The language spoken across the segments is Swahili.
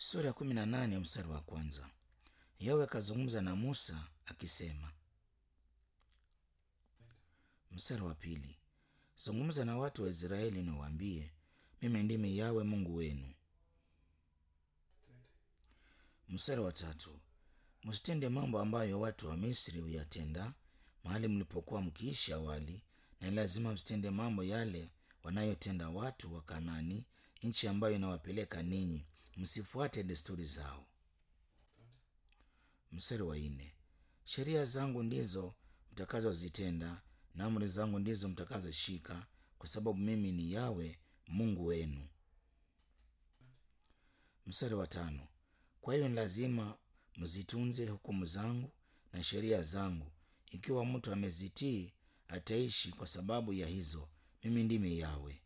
sura ya kumi na nane mstari wa kwanza. Yawe akazungumza na Musa akisema. Mstari wa pili, zungumza na watu wa Israeli na waambie, mimi ndimi Yawe Mungu wenu. Mstari wa tatu, msitende mambo ambayo watu wa Misri huyatenda mahali mlipokuwa mkiishi awali, na lazima msitende mambo yale wanayotenda watu wa Kanani, nchi ambayo inawapeleka ninyi, msifuate desturi zao. Mstari wa nne, sheria zangu ndizo mtakazozitenda na amri zangu ndizo mtakazoshika, kwa sababu mimi ni Yawe Mungu wenu. Mstari wa tano, kwa hiyo ni lazima mzitunze hukumu zangu na sheria zangu. Ikiwa mtu amezitii ataishi kwa sababu ya hizo. Mimi ndimi Yawe.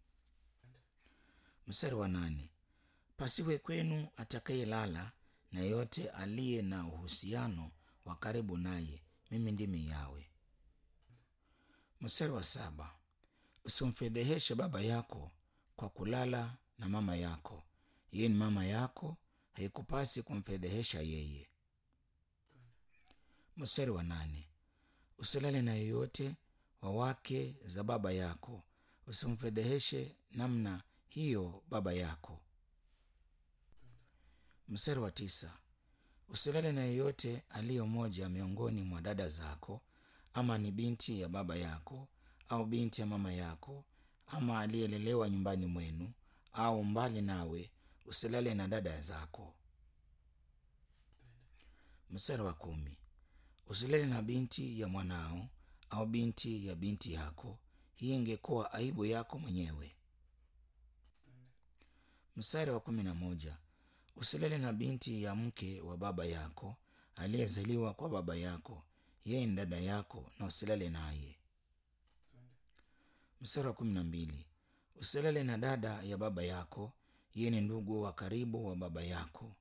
Mstari wa nane, pasiwe kwenu atakayelala na yote aliye na uhusiano wa karibu naye. Mimi ndimi Yawe. Mstari wa saba, usimfedheheshe baba yako kwa kulala na mama yako. Yeye ni mama yako, haikupasi kumfedhehesha yeye. Mstari wa nane, usilale na yeyote wa wake za baba yako, usimfedheheshe namna hiyo baba yako. Mstari wa tisa, usilale na yeyote aliyo moja miongoni mwa dada zako, ama ni binti ya baba yako au binti ya mama yako, ama aliyelelewa nyumbani mwenu au mbali nawe, usilale na dada zako. Mstari wa kumi, usilale na binti ya mwanao au binti ya binti yako, hii ingekuwa aibu yako mwenyewe. Mstari wa kumi na moja, usilale na binti ya mke wa baba yako aliyezaliwa kwa baba yako, yeye ni dada yako, na usilale naye. Mstari wa kumi na mbili, usilale na dada ya baba yako, yeye ni ndugu wa karibu wa baba yako.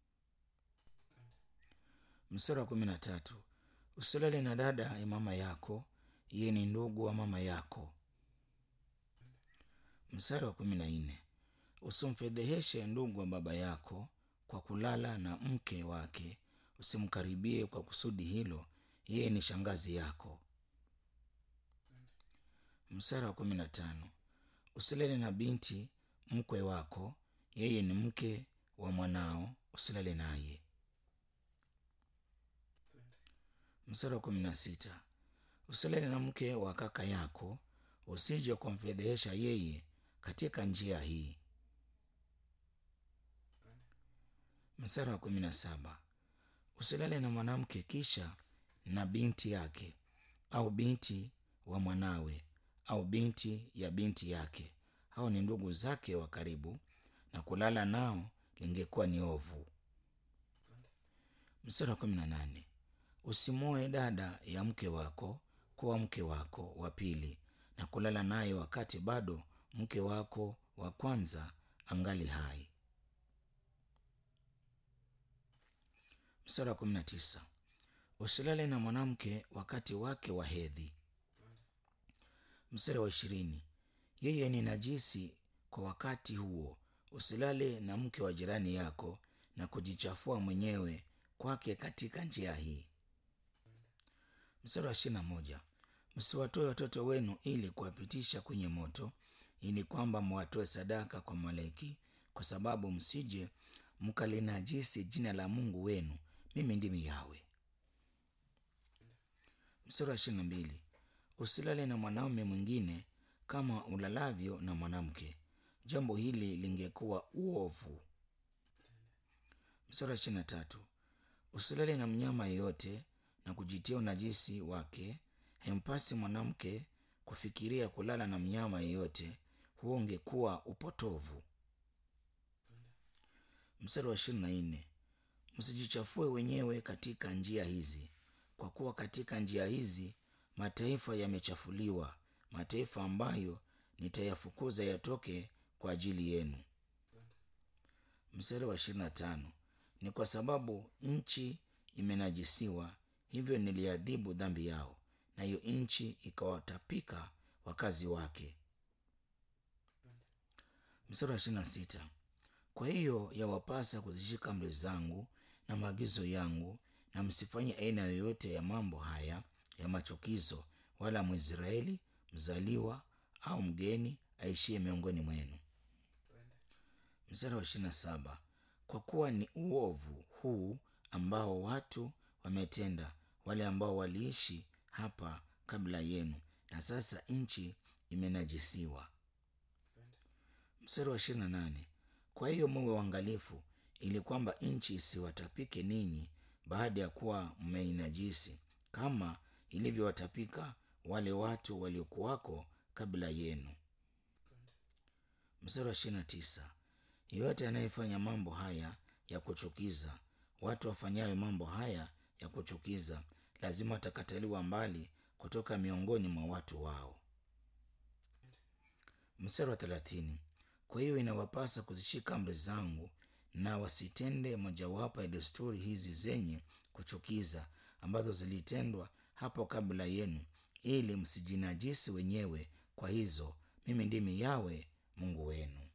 Mstari wa kumi na tatu, usilale na dada ya mama yako, yeye ni ndugu wa mama yako. Mstari wa kumi na nne, usimfedheheshe ndugu wa baba yako kwa kulala na mke wake, usimkaribie kwa kusudi hilo, yeye ni shangazi yako. Mstari wa kumi na tano, usilale na binti mkwe wako, yeye ni mke wa mwanao, usilale naye. Mstari wa kumi na sita, usilale na mke wa kaka yako, usije kumfedhehesha yeye katika njia hii. Mstari wa kumi na saba, usilale na mwanamke kisha na binti yake au binti wa mwanawe au binti ya binti yake, hao ni ndugu zake wa karibu, na kulala nao lingekuwa ni ovu. Mstari wa kumi na nane, usimwoe dada ya mke wako kuwa mke wako wa pili na kulala naye wakati bado mke wako wa kwanza angali hai. Mstari wa kumi na tisa, usilale na mwanamke wakati wake wa hedhi. Mstari wa ishirini, yeye ni najisi kwa wakati huo. Usilale na mke wa jirani yako na kujichafua mwenyewe kwake katika njia hii. Mstari wa ishirini na moja, msiwatoe watoto wenu ili kuwapitisha kwenye moto, ili kwamba mwatoe sadaka kwa Moleki, kwa sababu msije mkalinajisi jina la Mungu wenu. Mimi ndimi Yawe. Mstari wa ishirini na mbili, usilale na mwanaume mwingine kama ulalavyo na mwanamke. Jambo hili lingekuwa uovu. Mstari wa ishirini na tatu, usilale na mnyama yeyote na kujitia unajisi wake. Hempasi mwanamke kufikiria kulala na mnyama yeyote, huo ungekuwa upotovu. Mstari wa ishirini na nne, msijichafue wenyewe katika njia hizi, kwa kuwa katika njia hizi mataifa yamechafuliwa, mataifa ambayo nitayafukuza yatoke kwa ajili yenu. Mstari wa ishirini na tano, ni kwa sababu nchi imenajisiwa, hivyo niliadhibu dhambi yao, nayo nchi ikawatapika wakazi wake. Mstari wa ishirini na sita, Kwa hiyo yawapasa kuzishika amri zangu na maagizo yangu, na msifanye aina yoyote ya mambo haya ya machukizo, wala Mwisraeli mzaliwa au mgeni aishie miongoni mwenu. Mstari wa ishirini na saba kwa kuwa ni uovu huu ambao watu wametenda, wale ambao waliishi hapa kabla yenu, na sasa nchi imenajisiwa. Mstari wa ishirini na nane kwa hiyo muwe waangalifu, ili kwamba nchi isiwatapike ninyi baada ya kuwa mmeinajisi, kama ilivyowatapika wale watu waliokuwako kabla yenu. Mstari wa ishirini na tisa yeyote anayefanya mambo haya ya kuchukiza, watu wafanyayo mambo haya ya kuchukiza, lazima watakataliwa mbali kutoka miongoni mwa watu wao. Mstari wa thelathini kwa hiyo inawapasa kuzishika amri zangu na wasitende mojawapo ya desturi hizi zenye kuchukiza ambazo zilitendwa hapo kabla yenu, ili msijinajisi wenyewe kwa hizo. Mimi ndimi Yawe Mungu wenu.